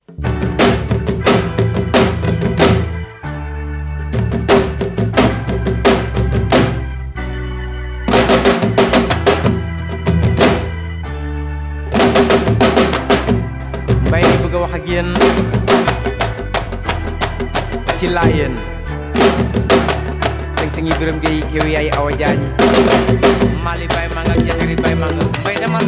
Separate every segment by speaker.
Speaker 1: mbay mi bëgg a wax ak yéen ci laayeen sëng sëng yi gërëm ngay kéw yaay awa jaañ mali bay ma nga jafiri bay ma nga mbay demal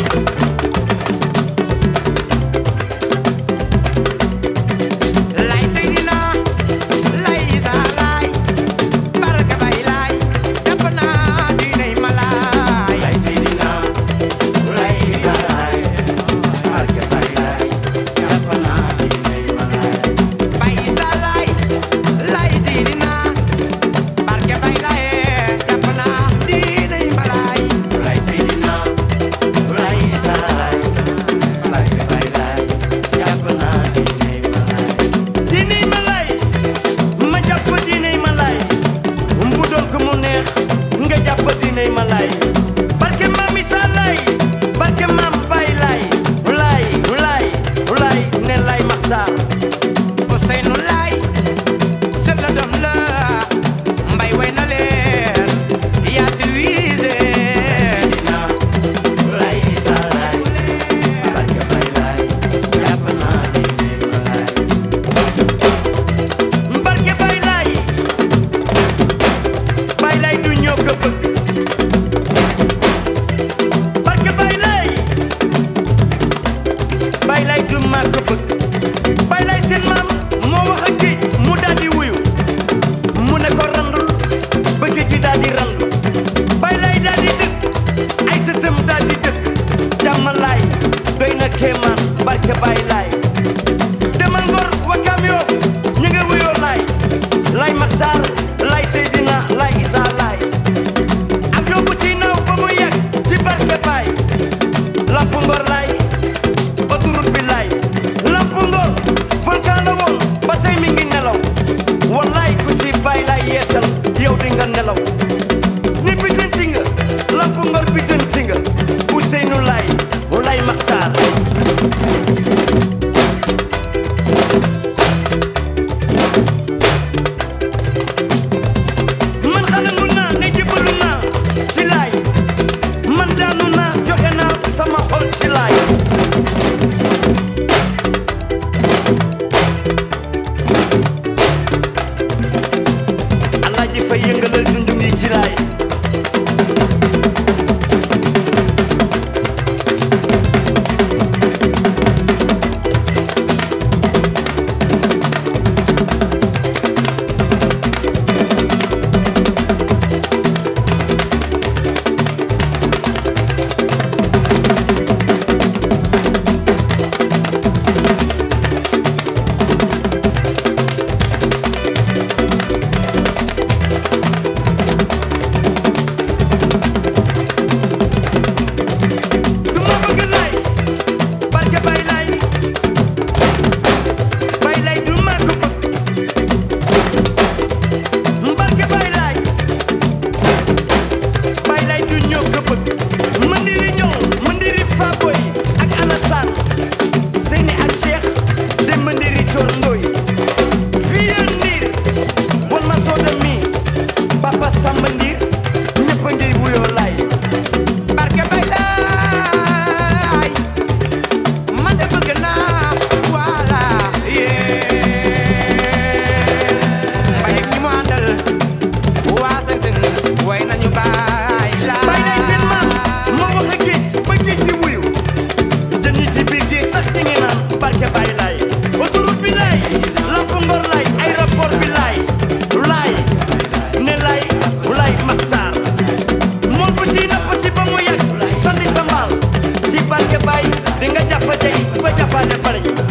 Speaker 1: lay seydina lay isa lay baraka bay lay jàpp naa diinay malaay lay seydina lay isa lay baraka bay lay jàpp naa diinay malaay bay isa lay lay seydina barke bay lay jàpp naa diinay malaay lay seydina lay isa lay barke bay lay jàpp naa diinay malaay
Speaker 2: diiney ma lay ma jàpp diiney ma lay bu doon ko mu neex nga jàpp diiney ma lay barke maam Isa lay barke maam Baay lay lay lay lay ne lay maxsaar
Speaker 1: Ousseynou Laay sët la doom la mbay way na leen yaa silwiise lay isa lay barke bay lay jàpp naa diine ma lay
Speaker 2: barke Baay lay Baay lay du ñoo ko bëgg barke Baay lay Baay lay du maa ko bëgg Baay lay seen maam moo wax ak géej mu daal di wuyu mu ne ko randul ba géej gi daal di randu Baay lay daal di dëkk ay sëtëm daal di dëkk jàmm laay doy na kéemaan barke Baay lay demal ngor wakam yoof ñu nga wuyoo laay laay maxsaar laay seydina laay isa laay ak yóbbu ci naaw ba mu yàgg ci barke baay lamp ngor laay autoroute bi laay lamp ngor volcan la woon ba say mi ngi nelaw wallaay ku ci baay laay yeesal yow di nga nelaw ni biddanti nga lamp ngor biddanti nga Ousseynou laay laay maxsaar man xalangu naa ne jébbalu naa ci laay man daanu naa joxe naa sama xol ci laay alaaji fay yëngalal junjung yi ci laay du ma bëgg laay barke bay laay bay laay du ma ko bëgg barke bay laay bay laay du ñoo ko bëgg mëndiri ñëw mëndiri Faboy ak Alassane Seyni ak Cheikh de mëndiri Coor Ndoy fii ya ndiir bon ma sooda mi papa Samba ndiir ñëpp a ngiy wuyoo laay
Speaker 1: barke bay laay man de bëgg naa wala yéen mbay ak ñi mu àndal waa sëng sëng way nañu baay laay
Speaker 2: bay lay seen maam moo wax ak géej ba géej di wuyu jën yi ci biir géej sax ñi ngi naan barke bay laay autoroute bi laay lamp ngor laay aéroport bi laay laay ne laay laay maxsaar mool bu ci napp ci ba mu yàgg sandi sa mbaal ci barke bay di nga jàpp tey ba jàppaale bariñ